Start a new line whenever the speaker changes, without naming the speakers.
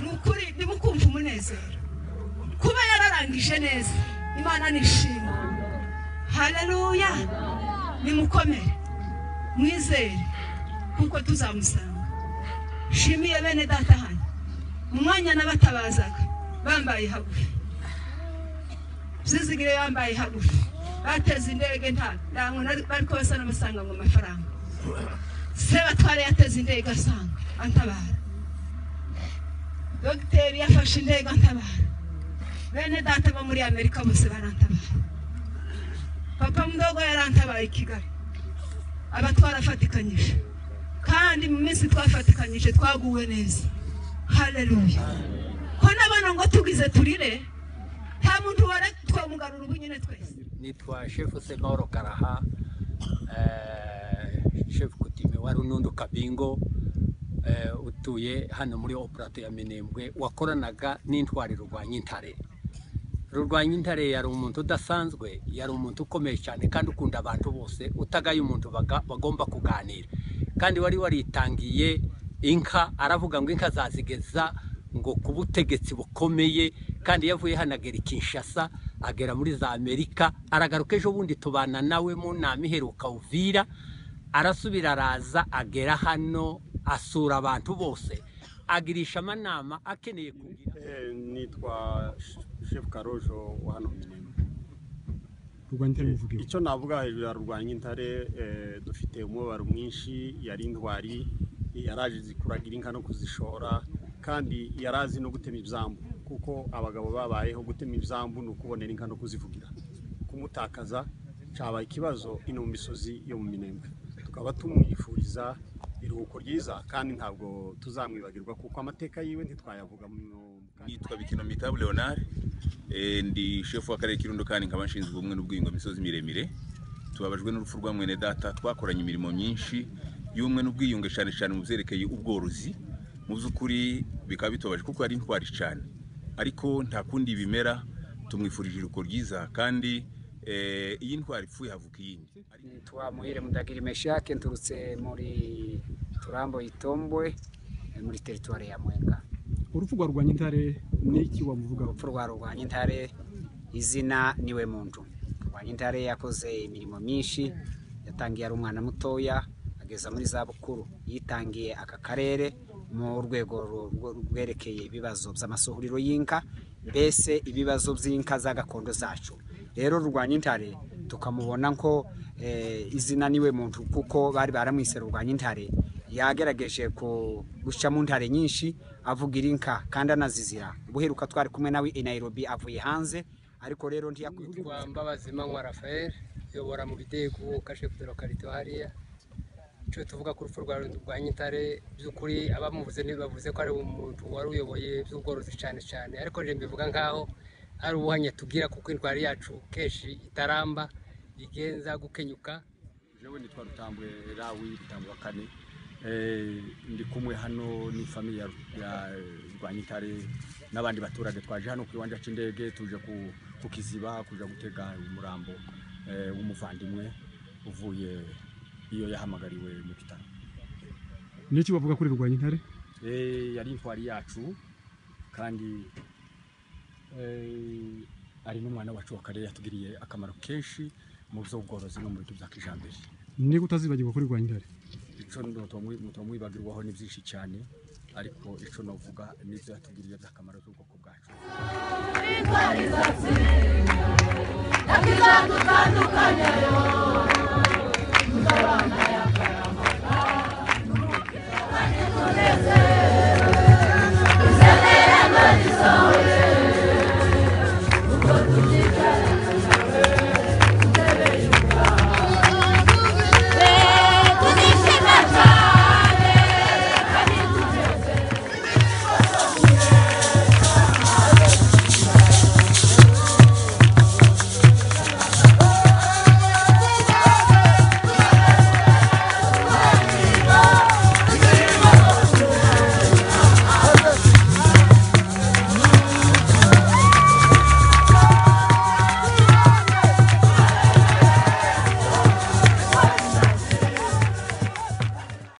ni ukuri ntimukumve umunezero kuba yararangije neza imana nishimwe hararuya nimukomere mwizere kuko tuzamusanga shimiye bene data hano mu mwanya n'abatabazaga bambaye hagufi zizigire bambaye hagufi bateze indege nta ntabwo bari kubasa n'abasanga ngo amafaranga sebatware yateze indege asanga antabara dogiteri yafashe indege antabara bene data bo muri amerika bose barantabara papa mudogo yarantabaye i kigali aba twarafatikanyije kandi mu minsi twafatikanyije twaguwe neza hareruya ko n'abana ngo tugize turire nta muntu wari twamugarura ubu nyine twese
nitwa shefu semoro karaha eh, shefu kutime wa runundu kabingo eh, utuye hano muri operato ya minembwe wakoranaga n'intwari rurwanyintare rurwanyintare yari umuntu udasanzwe yari umuntu ukomeye cyane kandi ukunda abantu bose utagaye umuntu baga- bagomba kuganira kandi wari waritangiye inka aravuga ngo inka zazigeza ngo ku butegetsi bukomeye kandi yavuye hano agera i kinshasa agera muri za amerika aragaruka ejo bundi tubana nawe mu nama iheruka uvira arasubira araza agera hano asura abantu bose agirisha amanama akeneye kugira
Eh, nitwa Sh- shefu karojo wa hano minema
rwa ntare muvuga iwe
icyo navuga hejuru ya rurwanyintare eh, dufite umubabaro mwinshi yari intwari yaraje azi kuragira inka no kuzishora kandi yari azi no gutema ibyambu kuko abagabo babayeho gutema ibyambu ni ukubonera inka no kuzivugira kumutakaza cyabaye ikibazo ino mu misozi yo mu minembwe tukaba tumwifuriza iruhuko ryiza kandi ntabwo tuzamwibagirwa kuko amateka yiwe ntitwayavuga mu
Nitwa Bikino Mitabu Leonard eh, ndi shefu w'akarere k'irundo kandi nkaba nshinzwe ubumwe n'ubwiyungo mu misozi miremire tubabajwe n'urupfu rwa mwene data twakoranye imirimo myinshi y'ubumwe n'ubwiyunge cyane cyane mu byerekeye ubworozi mu by'ukuri bikaba bitubaje kuko ari intwari cyane ariko nta kundi bimera tumwifurije iruko ryiza kandi eh, iyi ntwari ipfuye havuka iyindi
nitwa muhire mudagira meshake nturutse muri turambo itombwe eh, muri teritwari ya mwenga
urupfu rwa rwa ntare n'iki wamuvugaho
urupfu rwa rurwanya intare izina niwe muntu rurwanya intare yakoze imirimo myinshi yatangiye ari umwana mutoya ageza muri za bukuru yitangiye aka karere mu rwego ru- rwo- rwerekeye ibibazo by'amasuhuriro y'inka mbese ibibazo by'inka za gakondo zacu rero rurwanya intare tukamubona ko eh, izina niwe muntu kuko bari baramwise rurwanya intare yagerageje ku- guca mu ntare nyinshi avugira inka kandi anazizira ubuheruka twari kumwe nawe i Nairobi avuye hanze ariko rero ntiyakwitwa
Kwa Mbabazi Manywa Raphael uyobora mu bidego kashe kudero karito hariya icyo tuvuga ku rupfu rwa rurwanya intare by'ukuri abamuvuze ntibavuze ko ari umuntu wari uyoboye by'ubworozi cyane cyane ariko rero mbivuga nk'aho ari ubuhanya tugira kuko indwara yacu kenshi itaramba igenza gukenyuka
jewe nitwa rutambwe rawi rutambwe wa kane Eh, ndi kumwe hano n'ifamiye ya ya rwanyitare n'abandi baturage twaje hano ku kiwanja cy'indege tuje ku- ku kiziba kuja gutega umurambo eh, w'umuvandimwe uvuye iyo yahamagariwe mu bitaro
n'iki wavuga kuri rwa ntare
Eh, yari intwari yacu kandi eh, ari n'umwana wacu wa kare yatugiriye akamaro kenshi mu by'ubworozi no mu bintu bya kijambere
niba utazibagirwa kuri rwa ntare
icyo mutamwibagirwaho ni byinshi cyane ariko icyo navuga n'ibyo yatugiriye by'akamaro by'ubwoko bwacu
Thank
akizadutandukanya yo tutabana